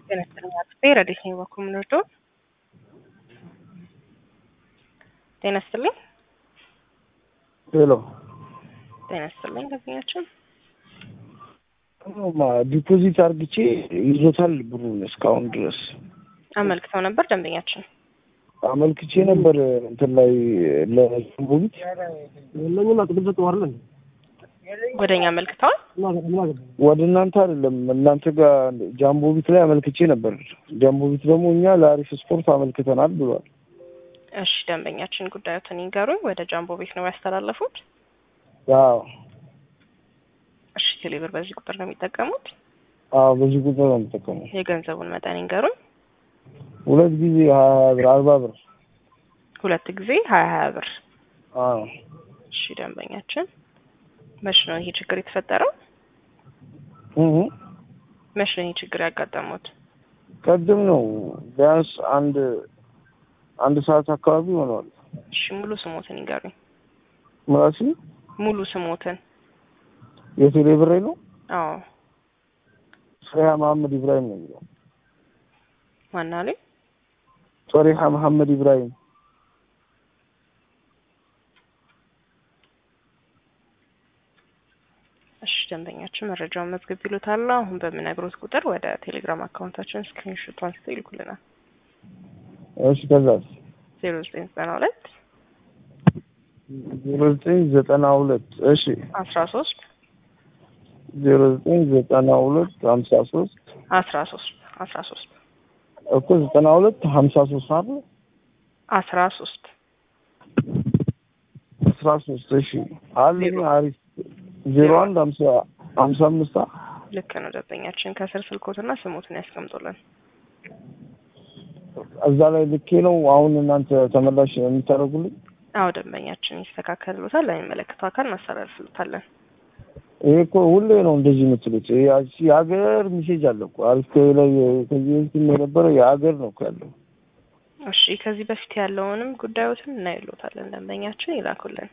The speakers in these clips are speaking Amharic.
ጤና ይስጥልኝ አጥፌ ረዴት ነኝ በኩል የምንወደው ጤና ይስጥልኝ ሄሎ ጤና ይስጥልኝ ገዝኛችን ዲፖዚት አርግቼ ይዞታል ብሩን እስካሁን ድረስ አመልክተው ነበር ደንበኛችን አመልክቼ ነበር እንትን ላይ ለቦቢት ለምን አጥብል ሰጠዋለን ወደ እኛ አመልክተዋል ወደ እናንተ አይደለም እናንተ ጋር ጃምቦቢት ላይ አመልክቼ ነበር። ጃምቦቢት ደግሞ እኛ ለአሪፍ ስፖርት አመልክተናል ብሏል። እሺ ደንበኛችን ጉዳዮትን ይንገሩኝ። ወደ ጃምቦ ቤት ነው ያስተላለፉት? አዎ እሺ ቴሌብር በዚህ ቁጥር ነው የሚጠቀሙት? አዎ በዚህ ቁጥር ነው የምጠቀመው። የገንዘቡን መጠን ይንገሩኝ። ሁለት ጊዜ ሀያ ብር አርባ ብር ሁለት ጊዜ ሀያ ሀያ ብር። አዎ እሺ ደንበኛችን መች ነው ይሄ ችግር የተፈጠረው? እህ መች ነው ይሄ ችግር ያጋጠሙት? ቀድም ነው ቢያንስ አንድ አንድ ሰዓት አካባቢ ሆነዋል። እሺ ሙሉ ስሞትን ይንገሩኝ። ምራሲ ሙሉ ስሞትን። የቴሌ ብሬ ነው አዎ ሶሪሃ መሐመድ ኢብራሂም ነው የሚለው። ማናሉ? ሶሪሃ መሐመድ ኢብራሂም እሺ ደንበኛችን መረጃውን መዝገብ ይሉታል። አሁን በምነግሮት ቁጥር ወደ ቴሌግራም አካውንታችን ስክሪንሾት አንስተው ይልኩልናል። እሺ ከዛስ ዜሮ ዘጠኝ ዘጠና ሁለት ዜሮ ዘጠኝ ዘጠና ሁለት እሺ አስራ ሶስት ዜሮ ዘጠኝ ዘጠና ሁለት ሀምሳ ሶስት አስራ ሶስት አስራ ሶስት እኮ ዘጠና ሁለት ሀምሳ ሶስት አይደል አስራ ሶስት አስራ ሶስት እሺ አለኝ አሪፍ ዜሮ አንድ ሀምሳ ሀምሳ አምስት ልክ ነው ደንበኛችን። ከስር ስልኮትና ስሞትን ያስቀምጡልን። እዛ ላይ ልኬ ነው አሁን እናንተ ተመላሽ የምታደርጉልኝ? አዎ ደንበኛችን ይስተካከልሎታል። ለሚመለከተው አካል እናስተላልፍሎታለን። ይሄ እኮ ሁሌ ነው እንደዚህ የምትሉት። ይሄ የሀገር ሚሴጅ አለ እኮ አሪፍ ላይ ከዚህ በፊትም የነበረው የሀገር ነው እኮ ያለው። እሺ ከዚህ በፊት ያለውንም ጉዳዮትን እናይሎታለን። ደንበኛችን ይላኩልን።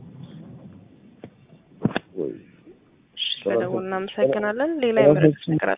እሺ ስለደወሉ እናመሰግናለን። ሌላ የምረዱት ነገር አለ?